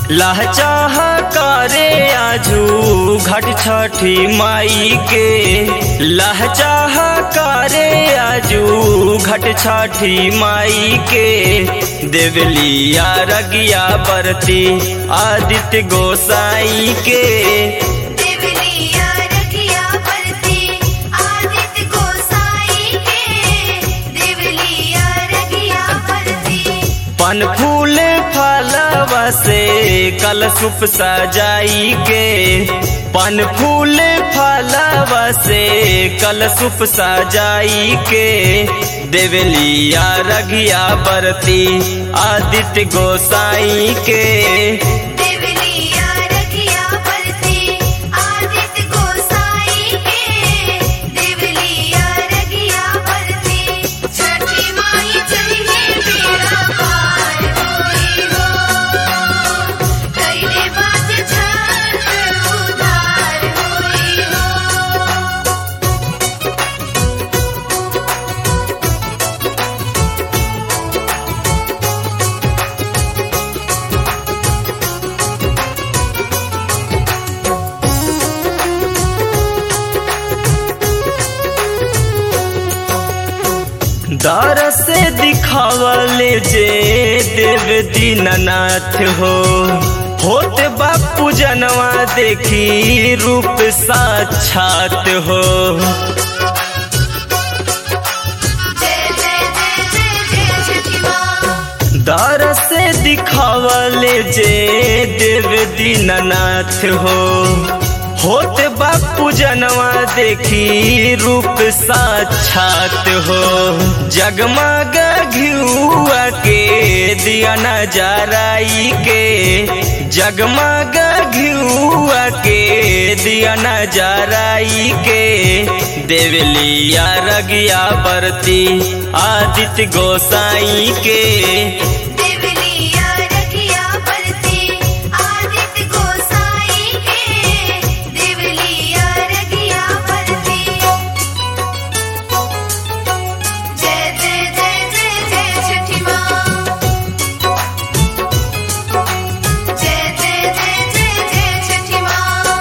लहचाह करे आजू घट छठी माई के लहचाह करे आजू घट छठी माई के देवलिया रगिया बरती आदित्य गोसाई के देवलिया रखिया बरती आदित्य गोसाई के देवलिया रखिया बरती पन फूल फलवा से कलशुप सजाई के पन फूल फलवा से कलशुप सजाई के देवलिया रघिया बरती आदित्य गोसाई के देवलिया रखिया बरती आदित्य गोसाई के देवलिया रखिया बरती छठी माई चलिए बेड़ा पार होई हो कैले बात छठ उधार होई हो दर से दिखावले जे देव दीननाथ हो होत बापू जनवा देखी रूप साक्षात हो जय जय जय जय जय छठी माँ दर से दिखावले जे देव दीननाथ हो होत बापू जनवा देखी रूप साक्षात हो जगमग घिउआ के दिया नजराई के जगमग घिउआ के दिया नजराई के देवलिया रगिया बरती आदित्य गोसाई के देवलिया रखिया बरती आदित्य गोसाई के देवलिया रखिया बरती जय जय जय जय जय छठी माँ जय जय जय जय जय छठी माँ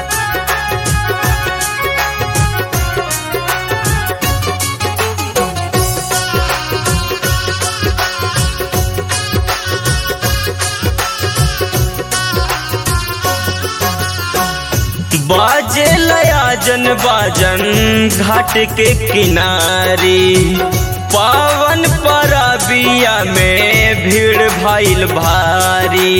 बाजे लयाजन बाजन घाट के किनारे पावन परबिया में भीड़ भइल भारी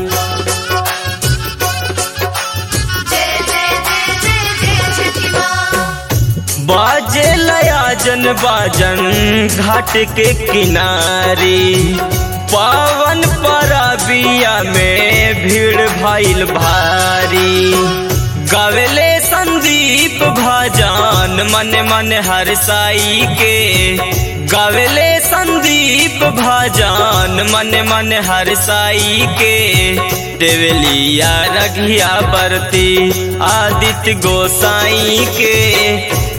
जय जय जय जय जय छठी माँ बाजे लयाजन बाजन घाट के किनारे पावन परबिया में भीड़ भइल भारी गवेले संदीप भजन मन मन हरसाई के गवेले संदीप भजन मन मन हरसाई के देवलिया रघिया बरती आदित्य गोसाई के